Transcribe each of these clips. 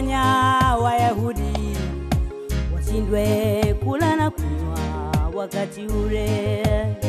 uliowafanya Wayahudi washindwe kula na kunywa wakati ule.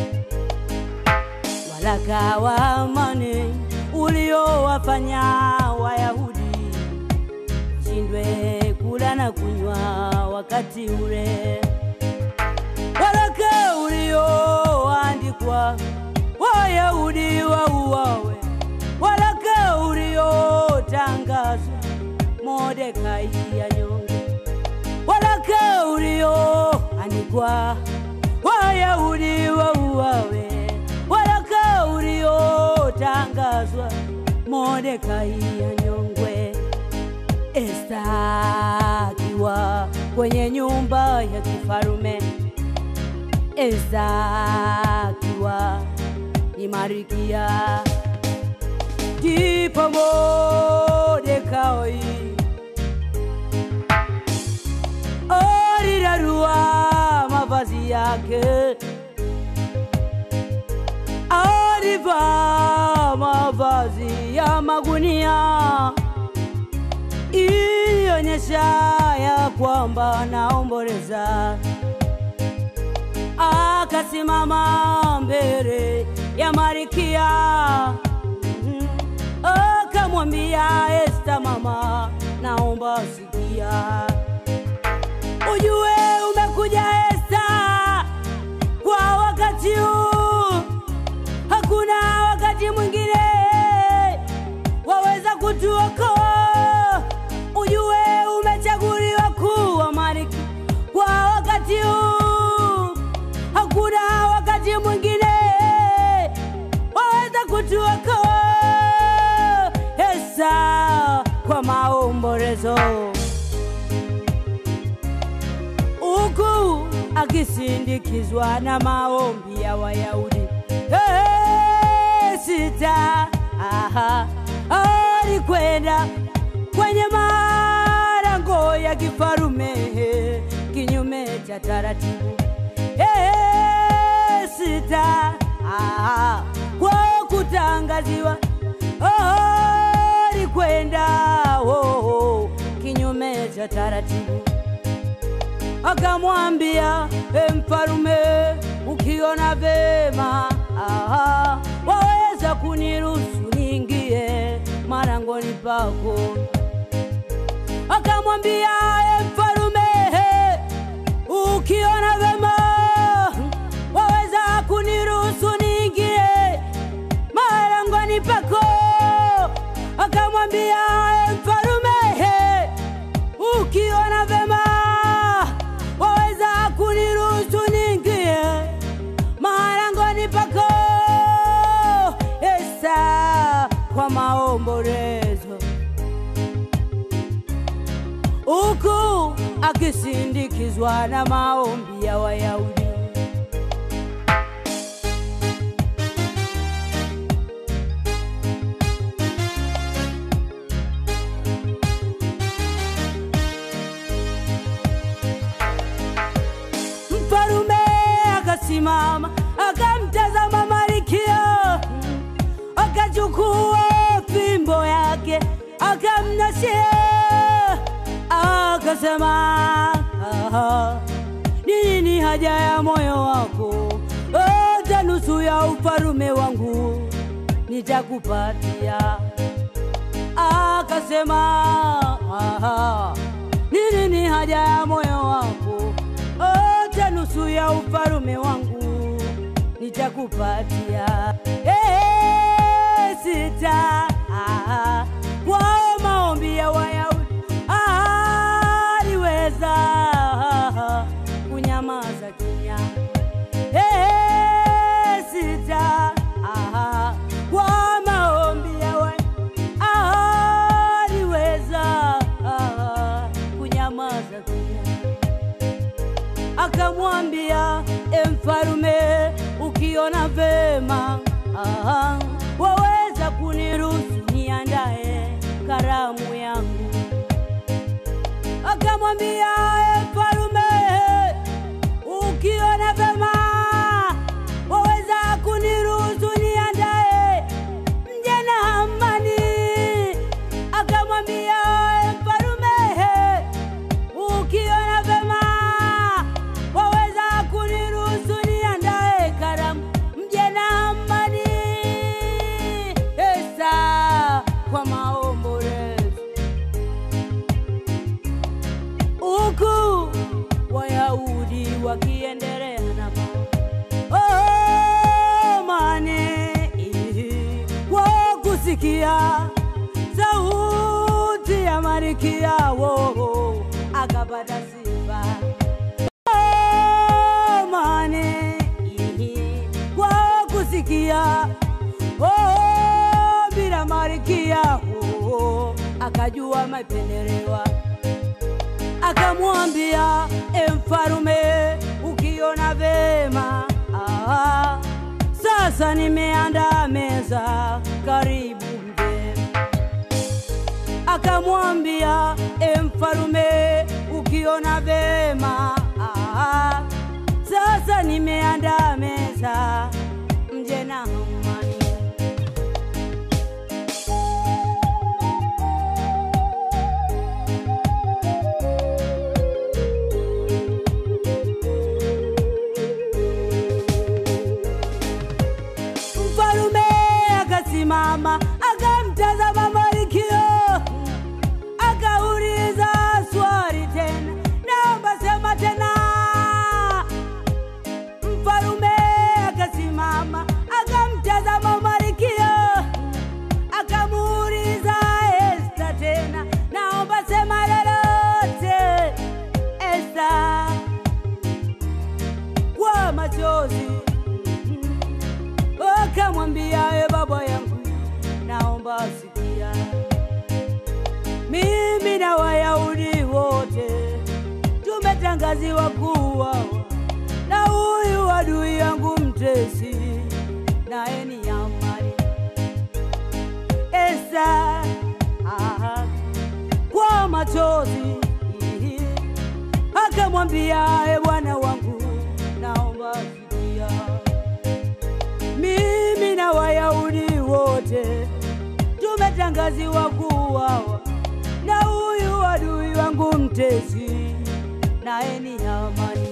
Waraka wa amani uliowafanya Wayahudi washindwe kula na kunywa wakati ule. Waraka ulioandikwa Wayahudi wauawe, waraka uliotangazwa Mordekai anyongwe, waraka ulioandikwa Wayahudi wauawe, waraka uliotangazwa Mordekai anyongwe. Esta akiwa kwenye nyumba ya kifarume, Esta akiwa ni Marikia, ndipo Mordekai alirarua mavazi yake, alivaa mavazi ya magunia ilionyesha ya kwamba anaomboleza. Akasimama mbele ya Marikia, Mhm. akamwambia Esta, mama, naomba sikia, ujue umekuja Esta kwa wakati huu, hakuna wakati mwingine waweza kutuokoa. Ujue umechaguliwa kuwa malkia kwa wakati huu, hakuna wakati mwingine waweza kutuokoa. Esa kwa maombolezo huku akisindikizwa na maombi ya Wayahudi. Hey, sita aha, alikwenda kwenye malango ya kifarume kinyume cha taratibu. Hey, sita aha, kwa kutangaziwa oh, alikwenda oh, oh, kinyume cha taratibu akamwambia e mfalume, ukiona vema aha, waweza kuniruhusu niingie marangoni pako. Akamwambia e mfalume, ukiona vema waweza kuniruhusu niingie marangoni pako. Akamwambia e mfalume, ukiona vema waweza kuniruhusu niingie marangoni pako. Esa kwa maombolezo, huku akisindikizwa na maombi ya Wayahudi. Mfalume akasimama akamtazama Malkia, akachukua fimbo yake akamnashia, akasema "Aha, ni nini haja ya moyo wako? Hata nusu ya ufalume wangu nitakupatia. Akasema "Aha, ni nini haja ya moyo wako? Hata nusu ya ufalume wangu nitakupatia. Eh, sita ah, kwao maombi ya Wayahudi ah, aliweza ah, kunyamaza kimya. Eh, sita ah, kwa maombi ya Wayahudi ah, aliweza ah, kunyamaza kimya akamwambia e mfalume, ukiona vema aha, waweza kuniruhusu niandae karamu yangu. Akamwambia e mfalume, ukiona vema waweza kuniruhusu niandae mje na amani. Akamwambia e mfalume, Wayahudi wakiendelea na oh, mane kwa kusikia sauti ya Malkia wao akapata sifa oh, mane kwa kusikia oh, bila Malkia oh, akajua mapendelewa akamwambia e mfalume, ukiona vema ah, sasa nimeandaa meza, karibu mgeni. Akamwambia e mfalume, ukiona vema ah, sasa nimeandaa meza, mje na amani. Mfalume akasimama akamtazama Malkia, akauliza swali tena, naomba sema tena. Mfalume akasimama akamtazama Malkia, akamuuliza Esta tena, naomba sema lolote. Esta kwa machozi akamwambia e baba yangu, naomba sikia, mimi na Wayahudi wote tumetangaziwa kuuawa na huyu adui yangu mtesi, naye ni Hamani. Esta aha, kwa machozi akamwambia e bwana wangu, naomba sikia mimi na Wayahudi wote tumetangaziwa kuuawa na huyu adui wangu mtesi, naye ni Hamani.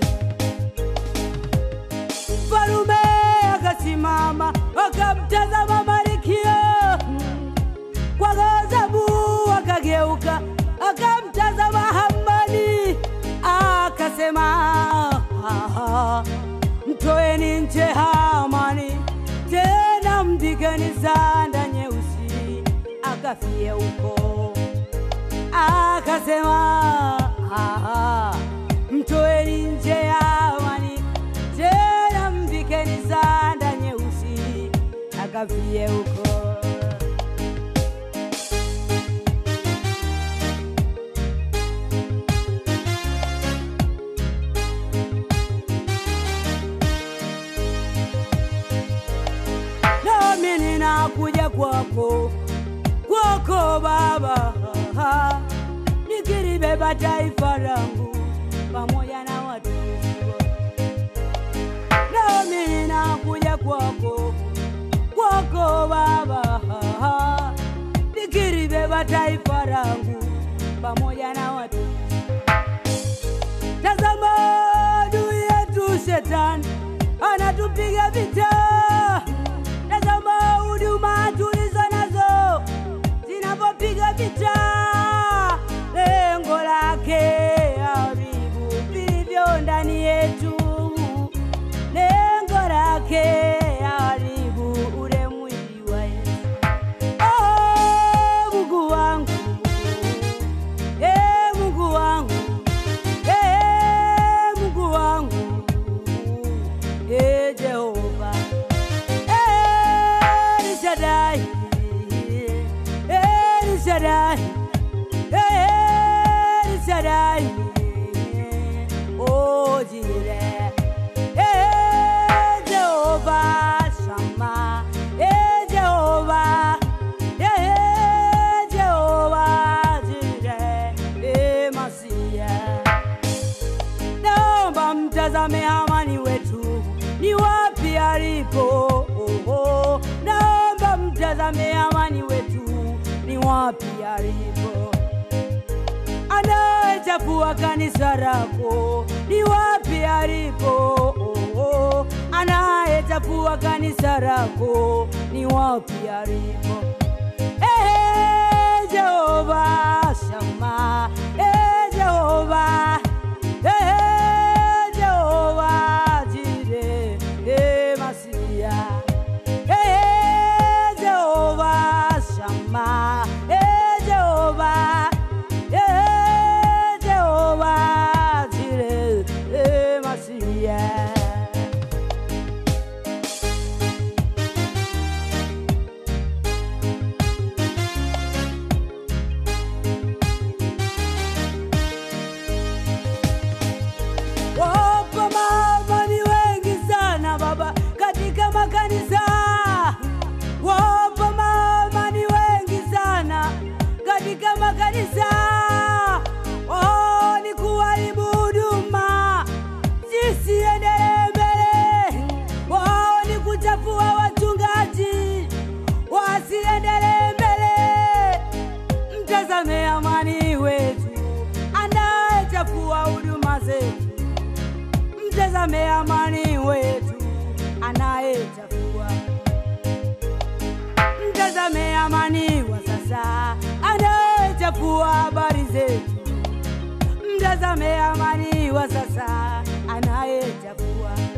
Mfalume akasimama akamtazama Malkia kwa ghadhabu, akageuka akamtazama Hamani akasema, "Ah, mtoeni nje Hamani, tena mpigeni sanda nyeusi akafie huko. Akasema, "Ah, mtoeni nje Hamani, tena mpigeni sanda nyeusi akafie huko. nami ninakuja kwako kwako Baba, nikilibeba taifa langu pamoja na watu nami ninakuja kwako kwako Baba, nikilibeba taifa langu pamoja na watu Tazama adui yetu shetani anatupiga vita. Tazama huduma tulizo nazo zinavyopiga vita, lengo lake haribu vilivyo ndani yetu, lengo lake haribu ule mwili wa Yesu. Oh, Mungu wangu, eh, Mungu wangu Eh, Mungu wangu, eh, Jehova, eh, El Shaddai, eh, El Shaddai, eh, El Shaddai, oh, Jireh, eh, Jehova Shammah, eh, Jehova, eh, Jehova Jireh, eh, Masiah naomba mtazame Hamani wetu ni wapi alipo. Oh, oh. Naomba mtazame Hamani wetu ni wapi alipo. Anayechafua kanisa lako ni wapi alipo. Oh, oh. Anayechafua kanisa lako ni wapi alipo. Eh, Jehova Shama, eh, Jehova, eh, mtazame amani wa sasa anayechafua